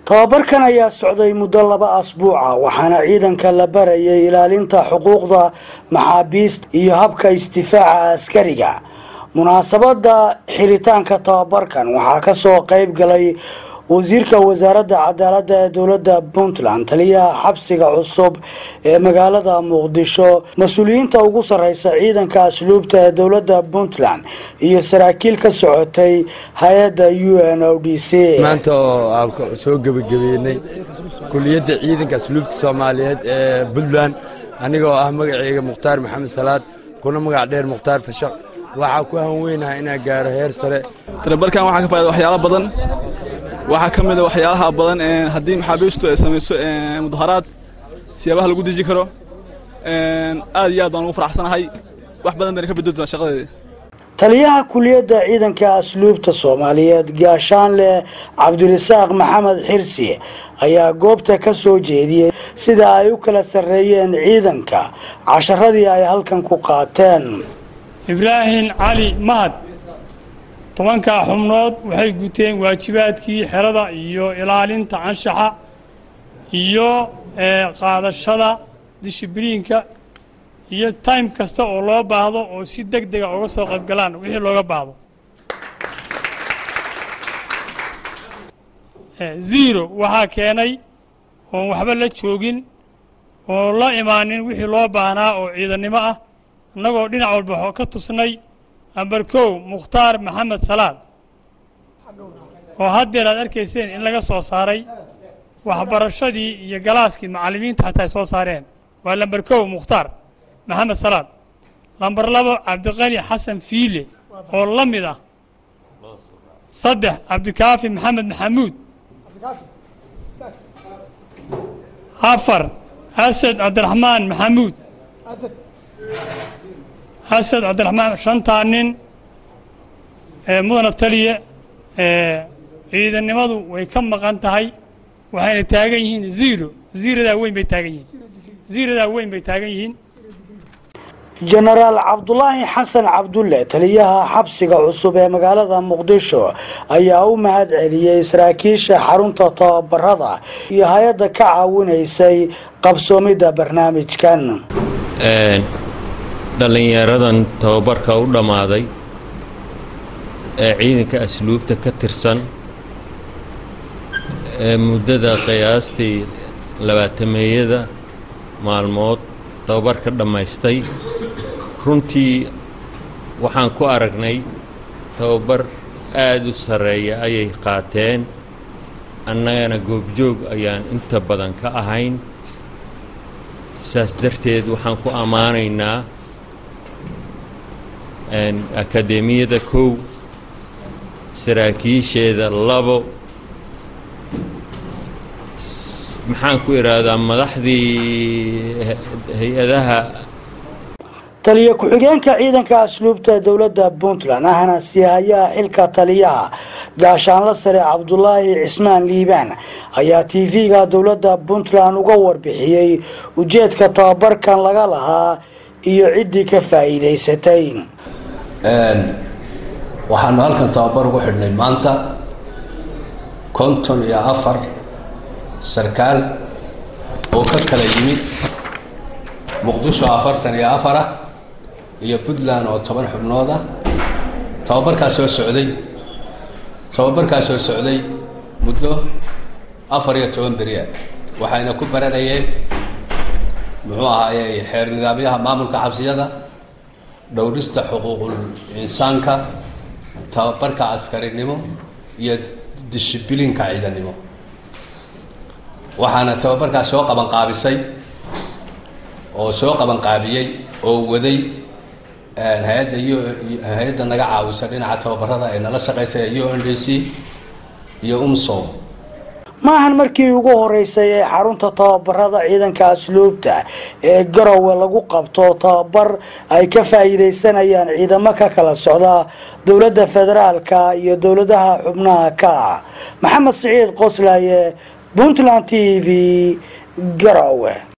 tababarkan ayaa socday muddo laba asbuuca waxaana ciidanka la barayay ilaalinta xuquuqda maxaabiista iyo habka isdifaaca askariga munaasabada xiritaanka tababarkan waxaa kasoo qeyb galay wasiirka wasaaradda cadaaladda ee dowladda puntland taliyaha xabsiga cusub ee magaalada muqdisho mas-uuliyiinta ugu sareysa ciidanka asluubta ee dowladda puntland iyo saraakiil ka socotay hay-adda u n o d c maanta oo aan soo gebagabeynay kuliyadda ciidanka asluubta soomaaliyeed ee puntland anigoo ah magaceyga mukhtaar maxamed salaad kuna magac dheer mukhtaar fashaq waxaa ku hanweynaha inaan gaaro heer sare tababarkan waxaa ka faa'ida waxyaalo badan waxaa ka mid a waxyaalaha badan haddii maxaabiistu ay samayso mudaharaad siyaabaha lagu deji karo aad iyo aad baan ugu faraxsanahay wax badan bayna ka bedeli shaqadeeda taliyaha kuliyadda ciidanka asluubta soomaaliyeed gaashaanle cabdirasaaq maxamed xirsi ayaa goobta ka soo jeediyey sida ay u kala sarreeyeen ciidanka casharadii ay halkan ku qaateen ibraahim cali mahad tobankaa xubnood waxay guteen waajibaadkii xerada iyo ilaalinta anshaxa iyo qaadashada dishibriinka iyo time kasta oo loo baahdo oo si deg dega uga soo qaybgalaan wixii looga baahdo zero waxaa keenay oon waxba la joogin oon la imaanin wixii loo baahnaa oo ciidannimo ah innagoo dhinac walba ka tusnay namber kow mukhtaar maxamed salaad oo haddeer aad arkayseen in laga soo saaray waxbarashadii iyo galaaskii macallimiinta xataa ay soo saareen waa lamber kow mukhtaar maxamed salaad lamber labo cabdiqani xasan fiile oo la mid ah saddex cabdikaafi maxamed maxamuud afar asad cabdiraxmaan maxamuud asad cabdiraxmaan shantaa nin mudana taliya ciidannimadu way ka maqan tahay waxayna taagan yihiin zero ziradaa weyn bay taagan yihiin ziradaa weyn bay taagan yihiin jenaraal cabdulaahi xasan cabdulle taliyaha xabsiga cusub ee magaalada muqdisho ayaa u mahad celiyey saraakiisha xarunta tababarada iyo hay-adda ka caawinaysay qabsoomidda barnaamijkan dhallinyaradan tababarka u dhammaaday ee ciidanka asluubta ka tirsan ee muddada qiyaastii labaatameeyada maalmood tababarka dhammaystay runtii waxaan ku aragnay tababar aad u sarreeya ayay qaateen annagana goobjoog ayaan inta badan ka ahayn saas darteed waxaan ku ammaanaynaa akadeemiyada kow saraakiisheeda labo maxaan ku idhaahdaa madaxdii hay-adaha taliya ku-xigeenka ciidanka asluubta dowladda puntland ahna siihayaha xilka taliyaha gaashaanla sare cabdulaahi cismaan liibaan ayaa t v-ga dowladda puntland uga warbixiyey ujeedka tababarkan laga lahaa iyo ciddii ka faa'iidaysatay waxaanu halkan tababar ugu xidhnay maanta konton iyo afar sarkaal oo ka kala yimid muqdisho afartan iyo afar ah iyo puntland oo toban xubnood ah tababarkaas soo socday tababarkaas soo socday muddo afar iyo toban beriya waxayna ku baranayeen muxuu ahaayey xeer nidaamyaha maamulka xabsiyada dhowrista xuquuqul insaanka tababarka askarinimo iyo dishibilinka ciidannimo waxaana tababarkaas soo qabanqaabisay oo soo qabanqaabiyey oo waday hay-adda hay-adda naga caawisa dhinaca tababarada ee nala shaqaysa u n d c iyo umsom maahan markii ugu horeysay ee xarunta tababarada ciidanka asluubta ee garowe lagu qabto tababar ay ka faa'iidaysanayaan ciidamo ka kala socda dowladda federaalka iyo dowladaha xubnaha ka ah maxamed siciid qoslaye puntland t v garowe